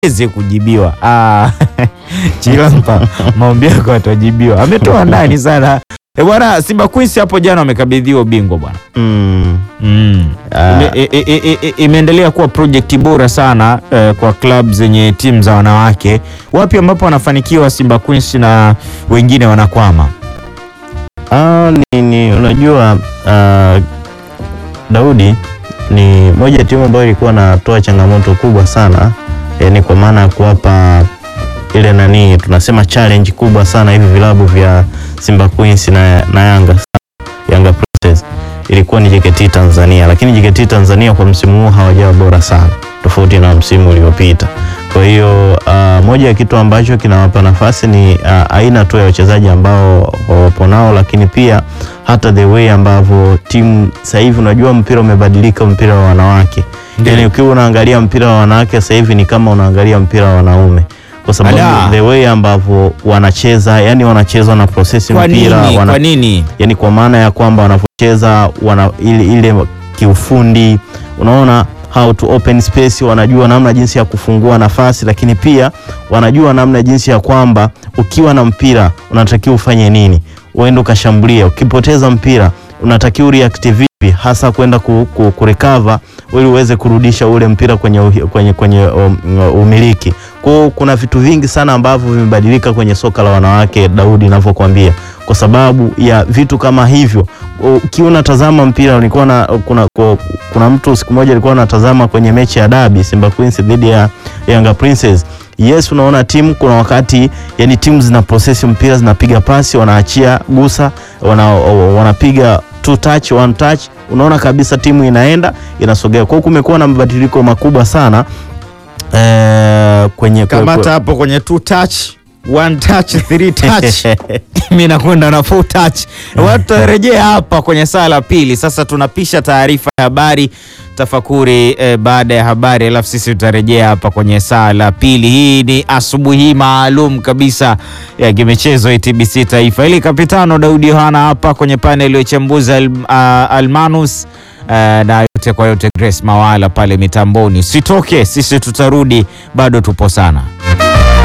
aweze kujibiwa. Ah, Chilampa, maombi yako atajibiwa. Ametoa ndani sana e bwana. Simba Queens hapo jana wamekabidhiwa ubingwa bwana. Mm. Mm. Ah. Ime- i- i- i- i- imeendelea kuwa projekti bora sana eh, kwa club zenye timu za wanawake. Wapi ambapo wanafanikiwa Simba Queens na wengine wanakwama? Ah, ni, ni unajua ah, Daudi ni moja ya timu ambayo ilikuwa natoa changamoto kubwa sana yani kwa maana ya kuwapa ile nani tunasema challenge kubwa sana hivi vilabu vya Simba Queens na, na Yanga Yanga Princess ilikuwa ni JKT Tanzania, lakini JKT Tanzania kwa msimu huu hawajawa bora sana tofauti na msimu uliopita. Kwa hiyo uh, moja ya kitu ambacho kinawapa nafasi ni uh, aina tu ya wachezaji ambao wapo nao, lakini pia hata the way ambavyo timu sasa hivi, unajua mpira umebadilika, mpira wa wanawake Ndiyo. yani, ukiwa unaangalia mpira wa wanawake sasa hivi ni kama unaangalia mpira wa wanaume kwa sababu Ala. the way ambavyo wanacheza, yani wanacheza na process Kwa mpira nini? wana, Kwa nini? yani kwa maana ya kwamba wanavyocheza wana ile, ile kiufundi unaona how to open space, wanajua namna jinsi ya kufungua nafasi, lakini pia wanajua namna jinsi ya kwamba ukiwa na mpira unatakiwa ufanye nini, uende ukashambulia. Ukipoteza mpira unatakiwa ureact vipi, hasa kwenda ku, ku, kurecover ili uweze kurudisha ule mpira kwenye, uhi- kwenye, kwenye um, umiliki. Kwa hiyo kuna vitu vingi sana ambavyo vimebadilika kwenye soka la wanawake, Daudi, ninavyokuambia kwa sababu ya vitu kama hivyo. Ukiwa unatazama mpira, nilikuwa na kuna, kuna, kuna mtu siku moja alikuwa anatazama kwenye mechi ya dabi Simba Queens dhidi ya Yanga Princess. Yes, unaona timu kuna wakati yani timu zina process mpira zinapiga pasi, wanaachia gusa, wana, wanapiga two touch, one touch, unaona kabisa timu inaenda inasogea. Kwa hiyo kumekuwa na mabadiliko makubwa sana eh, kwenye Kamata hapo kwenye two touch, one touch, three touch. Mimi nakwenda na four touch. Watu warejea hapa kwenye saa la pili. Sasa tunapisha taarifa ya habari tafakuri eh, baada ya habari, alafu sisi tutarejea hapa kwenye saa la pili. Hii ni asubuhi maalum kabisa ya kimichezo TBC Taifa. Ili kapitano Daudi Yohana hapa kwenye panel ya uchambuzi al, ah, Almanus eh, na yote kwa yote Grace Mawala pale mitamboni. Usitoke, sisi tutarudi, bado tupo sana.